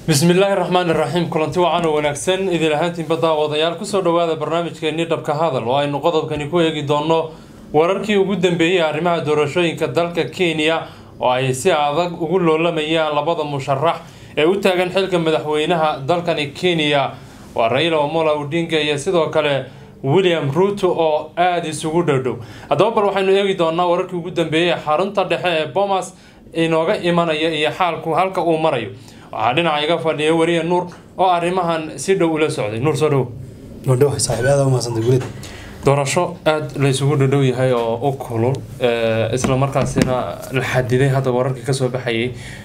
bismillaahi raxmaani raxiim kulanti wacan oo wanaagsan idin ahaantiinba daawadayaal kusoo dhawaada barnaamijkeennii dhabka hadal oo aynu qodobkani ku eegi doonno wararkii ugu dambeeyey arrimaha doorashooyinka dalka kenya oo ay si adag ugu loolamayaan labada musharax ee u taagan xilka madaxweynaha dalkani kenya waa raila omola odinga iyo sidoo kale william ruuto oo aada isugu dhowdhow haddaba bal waxaynu eegi doonaa wararkii ugu dambeeyey xarunta dhexe ee bomas inooga imanaya iyo xaalku halka uu marayo waxaa dhinaca iga fadhiya weriye nuur oo arrimahan si dhow ula socday nuur soo dhow nodhow saaxiib aad u mahadsantahay gulid doorasho aada laysugu dhadhow yahay oo u kulul isla markaasina la xadiday hadda wararkii kasoo baxayay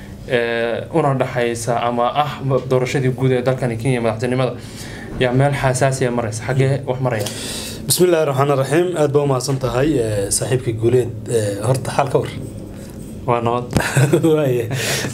una dhexaysa ama ah doorashadii guud ee dalkani kenya madaxtinimada yaa meel xasaasiya maraysa xaggee wax maraya bismi illaahi raxmaan raxiim aad baa u mahadsan tahay saaxiibkii guuleed horta xaal ka war waa nabad waaye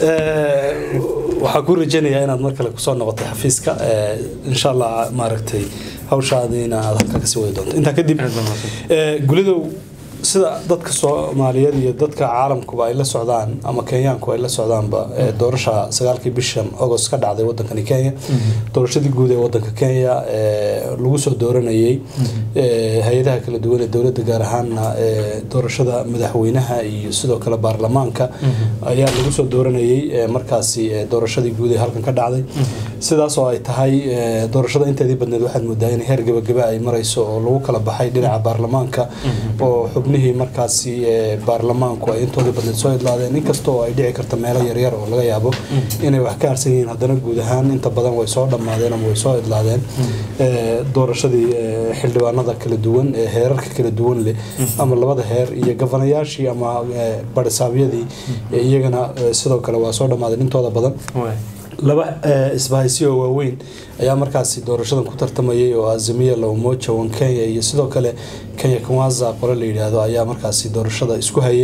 waxaan ku rajaynayaa inaad mar kale kusoo noqotay xafiiska insha allah maaragtay hawshaadiina aad halkaa kasii wadi doonto intaa kadib gulidow sida dadka soomaaliyeed iyo dadka caalamkuba ay la socdaan ama kenyaanku ay la socdaanba doorasha sagaalkii bishan agost ka dhacday wadankani kenya doorashadii guud ee wadanka kenya lagu soo dooranayay hay-adaha kala duwan ee dowladda gaar ahaana doorashada madaxweynaha iyo sidoo kale baarlamaanka ayaa lagu soo dooranayay markaasi doorashadii guud ee halkan ka dhacday sidaas oo ay tahay doorashada inteedii badneed waxaad moodaa in heer gabagaba ay marayso oo lagu kala baxay dhinaca baarlamaanka oo xubnihii markaasi baarlamaanku ay intoodii badneed soo idlaadeen inkastoo ay dhici karta meelo yaryar oo laga yaabo inay wax ka harsan yihiin haddana guud ahaan inta badan way soo dhammaadeen ama way soo idlaadeen doorashadii xildhibaanada kala duwan ee heerarka kala duwan leh ama labada heer iyo gafanayaashii ama barisaabyadii iyagana sidoo kale waa soo dhammaadeen intooda badan laba isbahaysiyo waaweyn ayaa markaasi doorashadan ku tartamayay oo azamiya la umoja wan kenya iyo sidoo kale kenya kwanza qole la yidhaahdo ayaa markaasi doorashada isku hayay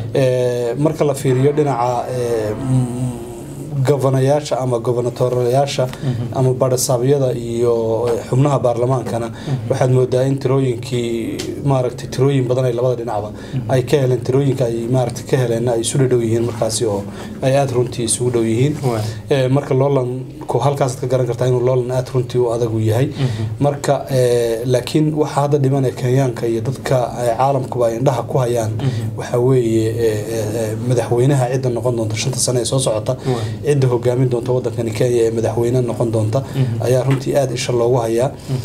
marka la fiiriyo dhinaca gofanayaasha ama gobonatorayaasha ama badhisaabyada iyo xubnaha baarlamaankana waxaad moodaa in tirooyinkii maaragtay tirooyin badan ay labada dhinacba ay ka heleen tirooyinka ay maaragtay ka heleenna ay isu dhadhow yihiin markaasi oo ay aada runtii isugu dhow yihiin marka loolanku halkaasaad ka garan kartaa inuu loolan aada runtii u adag u yahay marka laakiin waxa hadda dhiman ee kenyaanka iyo dadka caalamkuba ay indhaha ku hayaan waxaa weeye madaxweynaha cidda noqon doonta shanta sane ee soo socota cidda hogaamin doonta wadankani kenya ee madaxweyne noqon doonta ayaa runtii aada isha loogu hayaa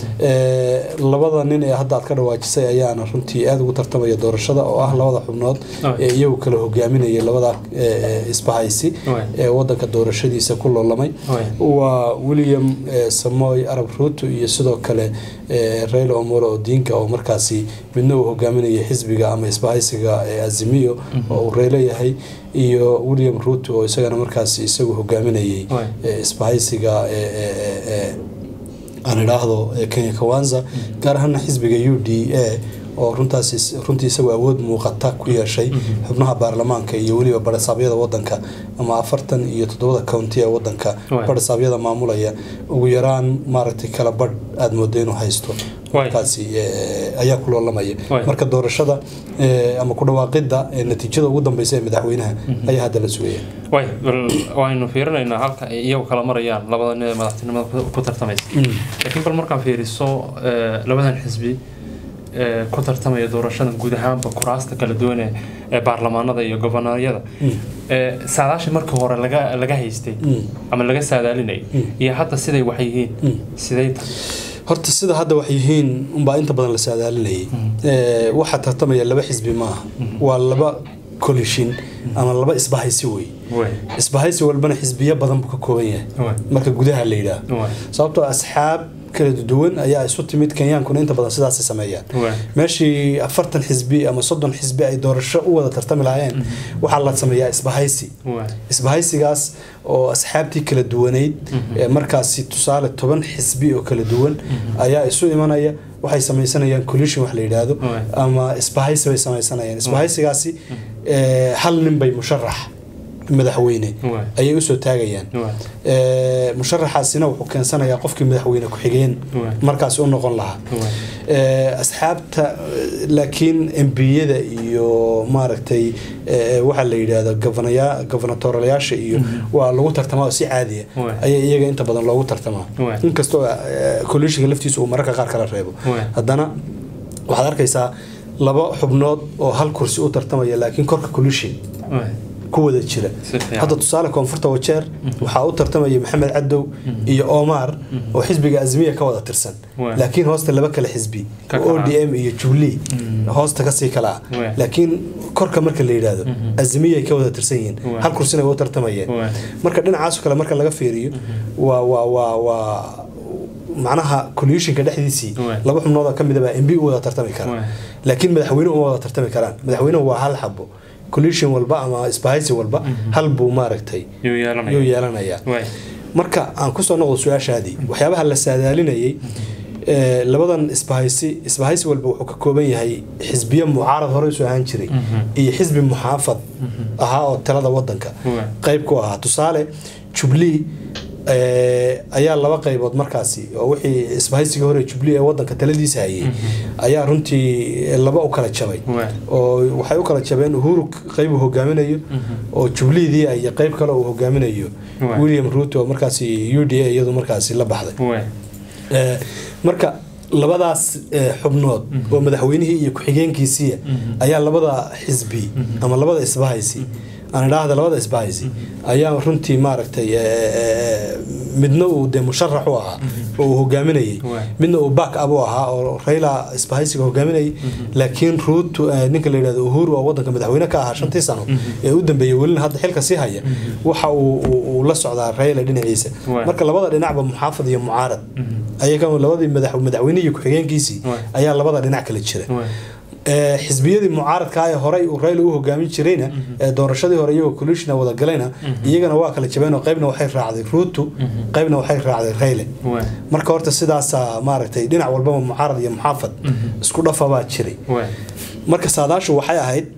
labada nin ee hadda aad ka dhawaajisay ayaana runtii aada ugu tartamaya doorashada oo ah labada xubnood ee iyagu kala hogaaminaya labada isbahaysi ee wadanka doorashadiisa ku loolamay waa william samoy arab ruuto iyo sidoo kale raila omolo odinka oo markaasi midna uu hogaaminaya xisbiga ama isbahaysiga azimiyo oo uu reylo yahay iyo william ruuto oo isagana markaasi isagu hogaaminayay isbahaysiga aan idhaahdo kenya kawanza gaar ahaana xisbiga u d a oo runtaas runtii isagu awood muuqata ku yeeshay xubnaha baarlamaanka iyo weliba badhisaabyada wadanka ama afartan iyo toddobada county ee wadanka badhisaabyada maamulaya ugu yaraan maaragtay kala badh aada moodo inuu haysto markaasi ayaa ku loolamaya marka doorashada ama ku dhawaaqidda natiijada ugu dambeysa ee madaxweynaha ayaa hadda la sugaya way waynu fiirinaynaa halka ay iyagu kala marayaan labada nin ee madaxtinimada ku tartamaysa laakiin bal markaan fiiriso labadan xisbi ku tartamaya doorashada guud ahaanba kuraasta kala duwan ee baarlamaanada iyo gobanaaryada saadaashii markii hore laga haystay ama laga saadaalinayay iyo hadda siday wax yihiin siday tahay horta sida hadda wax yihiin unbaa inta badan la saadaalinayay waxaa tartamaya laba xisbi maaha waa laba kolishin ama laba isbahaysi wey isbahaysi walbana xisbiyo badan buu ka kooban yahay marka gudaha la yidhaah sababtoo asxaab kala duwan ayaa isu timid kenyaankuna inta badan sidaasay sameeyaan meeshii afartan xisbi ama soddon xisbi ay doorasho u wada tartami lahaayeen waxaa la sameeyaa isbahaysi isbahaysigaas oo asxaabtii kala duwaneyd markaasi tusaale toban xisbi oo kala duwan ayaa isu imanaya waxay samaysanayaan collision wax la yidhaahdo ama isbahaysi bay samaysanayaan isbahaysigaasi hal nin bay musharax madaxweyne Waay. ayay usoo taagayaan Waay. Ee, musharaxaasina wuxuu keensanayaa qofkii madaxweyne ku-xigeen Waay. markaasi u noqon lahaa Waay. Ee, asxaabta eh, laakiin embiyada iyo maaragtay eh, waxaa la yidhaahdo govanaya- governatorialayaasha iyo waa lagu tartamaa oo si caadiya Waay. ayaa iyaga inta badan loogu tartamaa Waay. inkastoo colishinka laftiisa uu mararka qaar kala reebo Waay. haddana waxaad arkaysaa laba xubnood oo hal kursi u tartamaya laakiin korka colishin Waay. ku wada jira Si fiican. hadda tusaale koonfurta wajeer waxaa u tartamaya maxamed cadow iyo omar oo xisbiga azmiya ka wada tirsan Waay. laakiin hoosta laba kale xisbi Ka oo kala. odm iyo jubilee hoosta kasii kala ah Waay. laakiin korka marka la yidhaahdo azmiya ay ka wada tirsan yihiin Waay. hal kursina way u tartamayeen Waay. marka dhinacaas kale marka laga fiiriyo waa waa waa waa macnaha colishinka dhexdiisii Waay. laba xubnood oo ka midaba mb u wada tartami kara Waay. laakiin madaxweyne uma wada tartami karaan madaxweynuhu waa hal xabo colishin walba ama isbahaysi walba hal buu maaragtay Yuu yeelanaya. yuu yeelanayaa Waay. marka aan kusoo noqdo su-aashaadii waxyaabaha la saadaalinayay ee, labadan isbahaysi isbahaysi walba wuxuu ka kooban yahay xisbiye mucaarad hore usoo ahaan jiray iyo xisbi muxaafad ahaa oo talada wadanka Waay. qayb ku ahaa tusaale jubilee ee, ayaa laba qaybood markaasi oo wixii isbahaysiga hore jubilee ee wadanka taladiisa hayay ayaa runtii laba u kala jabay Waay. oo waxay u kala jabeen uhuru qayb uu hogaaminayo oo jubileedii iyo qayb kale uu hogaaminayo Waay. william ruto oo markaasi u d a iyadu markaasi la baxday Waay. Ee, marka labadaas ee, xubnood oo madaxweynihii iyo ku-xigeenkiisiiya ayaa labada xisbi ama labada isbahaysi aan idhaahda labada isbahaysi ayaa runtii maaragtay ee, ee, midna uu dee musharax u ahaa oo uu hogaaminayay Waay. midna uu back up u ahaa oo Raila isbahaysiga hogaaminayay laakiin Ruto eh, ninka la yiraahdo Uhuru oo wadanka madaxweyne ka ahaa shantii sano ee u dambeeyay welina hadda xilka sii haya waxa uu uu- uu la socdaa Raila dhinaciisa Waay. marka labada dhinacba muxaafad iyo mucaarad ayaga labadii madax madaxweyne iyo ku-xigeenkiisii Waay. ayaa labada dhinac kala jira Waay. ee, xisbiyadii mucaaradka ah ee horey uu Raila u hogaamin jirayna ee doorashadii hore iyagoo coalition wada galayna iyagana waa kala jabeen oo qaybna waxay raacday Ruto qaybna waxay raacday Raila Waay. marka horta sidaasaa maaragtay dhinac walbaba mucaarad iyo muxaafad isku dhafa baa jiray Waay. marka saadaashu waxay ahayd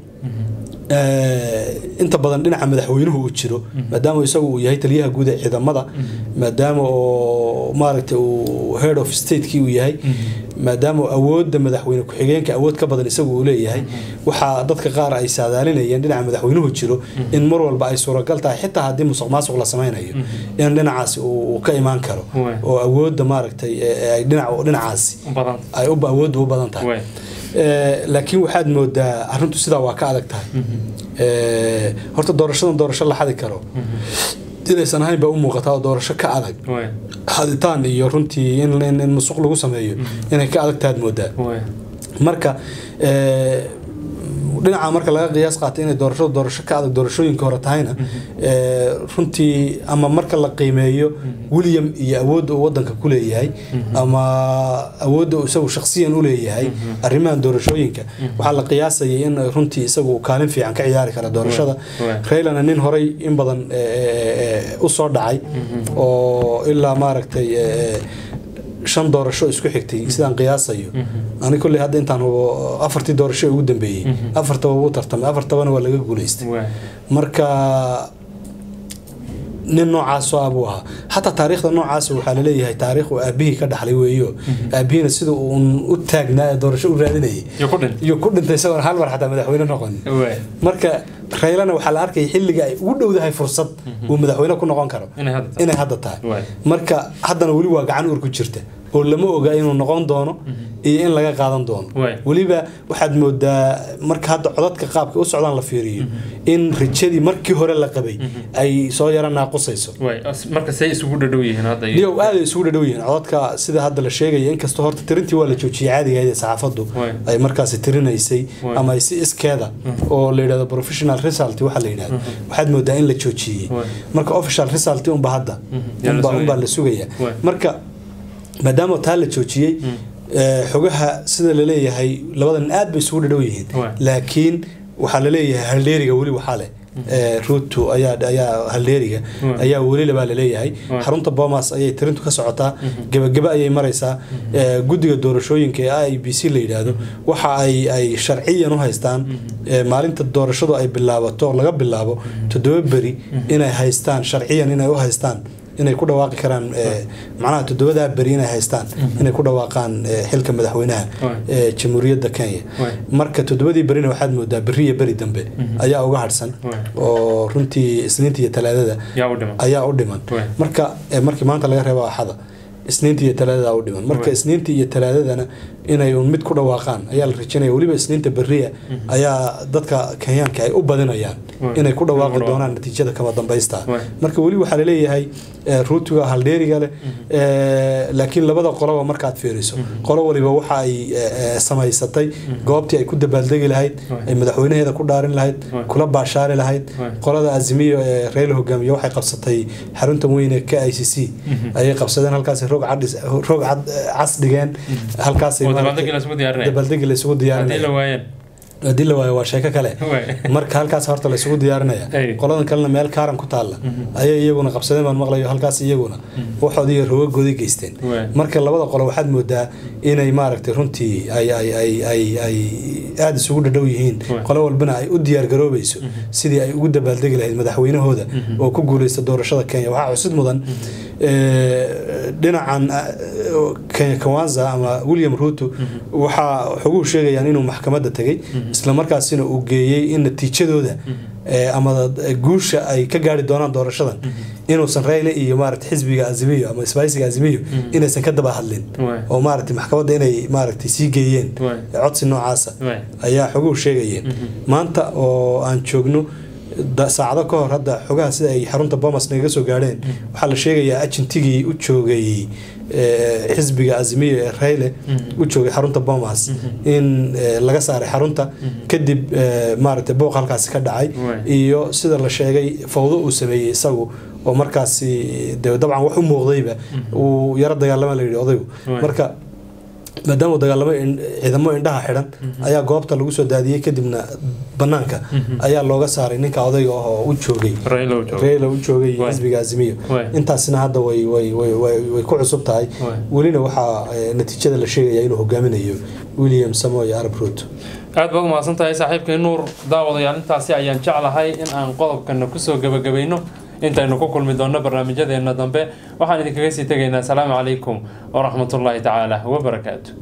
ee, inta badan dhinaca madaxweynuhu uu jiro maadaama isagu uu yahay taliyaha guud ee ciidamada maadaama oo maaragtay uu head of stateki uu yahay maadaama awoodda madaxweyne ku-xigeenka awood ka badan isagu uu leeyahay waxaa dadka qaar ay saadaalinayeen dhinaca madaxweynuhu jiro in mar walba ay suuragal tahay xitaa haddii musuq maasuq la samaynayo in dhinacaasi uu uu ka imaan karo Waay. oo awoodda maaragtay ee- ee ay dhinac dhinacaasi U badan. ay u awoodda u badan tahay Waay. Ee, laakiin waxaad moodaa arrintu sidaa waa ka adag tahay Ee, horta doorashadan doorasho la xadi karo inaysan ahayn baa u muuqataa oo doorasho ka adag Waay. xaditaan iyo runtii in, in, in musuq lagu sameeyo inay ka adag tahaad moodaa Waay. marka ee, dhinaca marka laga qiyaas qaatay inay doorashadu doorasho ka adag doorashooyinka hore tahayna ee, runtii ama marka la qiimeeyo william iyo awoodda uu wadanka ku leeyahay ama awoodda uu isagu shakhsiyan u leeyahay arrimahan doorashooyinka waxaa la qiyaasayay in runtii isagu uu kaalin fiican ka ciyaari kara doorashada Waay. raylana nin horey in badan ee, ee, ee, u soo dhacay oo ilaa maaragtay ee, shan doorasho isku xigtay sidaan qiyaasayo ani kolley hadda intaan hubo afartii doorasho ee ugu dambeeyey afartaba wuu tartamay afartabana waa laga guuleystay Waay. marka nin noocaasoo ah buu ahaa xataa taariikhda noocaas waxaa laleeyahay taariikh uu aabihii ka dhaxlay weeyo aabihiina sida uun u taagnaa ee doorasho u raadinayay Iyo ku dhin. iyo ku dhintay isagoon hal mar xataa madaxweyne noqon Waay. marka raylana waxaa la arkaya xilliga ay ugu dhowdahay fursad uu madaxweyne ku noqon karo Inay hadda tahay. inay hadda tahay Waay. marka haddana weli waa gacan uur ku jirta oo lama oga inuu noqon doono iyo in laga qaadan doono Waay. weliba waxaad moodaa marka hadda codadka qaabka u socdaan la fiiriyo in rajadii markii hore la qabay ay soo yara naaqusayso Waay. As- marka say isugu dhadhow yihiin hadda iyo- niyow aad ay isugu dhadhow yihiin codadka sida hadda la sheegaya inkastoo horta tirintii waa la joojiyey caadiga ahayd ee saxaafaddu Waay. ay markaasi tirinaysay Waay. ama ay si iskeeda oo la yidhahdo professional result waxa la yidhahdo waxaad moodaa in la joojiyey Waay. marka official result unba hadda Yaa la unba sugaya. unbaa la sugaya Waay. marka maadaama taa la joojiyey ee, xogaha sida la leeyahay labada nin aad bay isugu dhadhow yihiin Waay. laakiin waxaa la leeyahay haldheeriga weli waxaa leh ee, ruto ayaa ayaa haldeeriga Waay. ayaa welila baa laleeyahay Waay. xarunta bomas ayay tirintu ka socotaa gebageba ayay maraysaa ee, guddiga doorashooyinka ee i b c la yidhaahdo waxa ay ay sharciyan u haystaan ee, maalinta doorashadu ay bilaabato laga bilaabo toddoba beri inay haystaan sharciyan inay u haystaan inay ku dhawaaqi karaan ee, macnaha toddobadaa beri inay haystaan inay ku dhawaaqaan ee, xilka madaxweynaha Waay. ee jamhuuriyadda kenya Waay. marka toddobadii berina waxaad moodaa beri iyo beri dambe ayaa uga hadhsan Waay. oo runtii isniinta iyo talaadada yaa u dhiman ayaa u dhiman Waay. marka eh, markii maanta laga reebo axada isniinta iyo talaadada u dhiman marka Waay. isniinta iyo talaadadana inay un mid ku dhawaaqaan ayaa la rajaynaya weliba isniinta beriya ayaa dadka kenyaanka ay u badinayaan Waay. inay ku dhawaaqi Inay ku doonaan natiijada kama dambaysta Waay. marka weli waxaa laleeyahay eh, ruutiga haldheeriga leh eh, laakiin labada qoloba markaad fiiriso qolo waliba waxa ay eh, eh, samaysatay goobtii ay ku dabaaldegi lahayd Waay. ay madaxweynaheeda ku dhaarin lahayd Waay. kula baashaari lahayd Waay. qolada azimiyo ee reyla hogaamiye waxay qabsatay xaruntan weyn ee k i c c ayay qabsadeen halkaas roog cadhis roog cad cas dhigeen halkaas oo dabaaldegi la isugu diyaarinaya dabaaldegi la isugu haddii la diyaarinaya waayeen haddii la waayo waa sheeko kale Waay. marka halkaas horta la isugu diyaarinaya Ay. qoladan kalena meel kaaran ku taalla ayay iyaguna qabsadeen baan maqlayo halkaas iyaguna waxoodii iyo rogagoodii geysteen Waay. marka labada qolo waxaad moodaa inay maaragtay runtii ay ay ay ay ay aada isugu dhadhow yihiin Waay. qolo walbana ay u diyaargaroobayso sidii ay ugu dabaaldegi lahayd madaxweynahooda oo ku guuleysta doorashada kenya waxaa xusid mudan ee, dhinacan eh, kenya kawanza ama william ruto waxaa xoguhu sheegayaan inuu maxkamadda tegay islamarkaasina uu geeyey in natiijadooda ee, ama guusha ay ka gaari doonaan doorashadan inuusan rayle iyo maarata xisbiga azimiyo ama isbaaysiga azimiyo inaysan ka daba hadlin Waay. oo maarata maxkamadda inay maaragtay sii geeyeen Waay. codsi noocaasa Waay. ayaa xoguhu sheegayeen maanta oo aan joogno da- saacado ka hor hadda xogaha sida ay xarunta bomas nagaga soo gaadheen waxaa la sheegayaa ajentigii u joogay ee, xisbiga azimiyo ee rayle u joogay xarunta bomas in ee, laga saaray xarunta kadib ee, maaragtay booq halkaasi ka dhacay Waay. iyo sida la sheegay fawdo uu sameeyey isagu oo markaasi de dabcan wax u muuqdayba uu yaro dagaalama la yidhi odaygu Waay. marka maadaama uu dagaalamo in- ciidamo indhaha xidhan ayaa goobta lagu soo daadiyey kadibna banaanka ayaa looga saaray ninka odayga ah oo u joogay Raila uu joogo. reela u joogay Waay. xisbiga azimiyo Waay. intaasina hadda way way way way way ku cusub tahay Waay. welina waxaa eh, natiijada la sheegaya inuu hogaaminayo william samoy arab ruto aad baad umahadsan tahay saaxiibkay nuur daawadayaal intaasi ayaan jeclahay in aan qodobkana kusoo gebagabayno intaynu ku kulmi doonno barnaamijyadeena dambe waxaan idinkaga sii tegaynaa asalaamu calaykum waraxmatullaahi tacaala wabarakaatu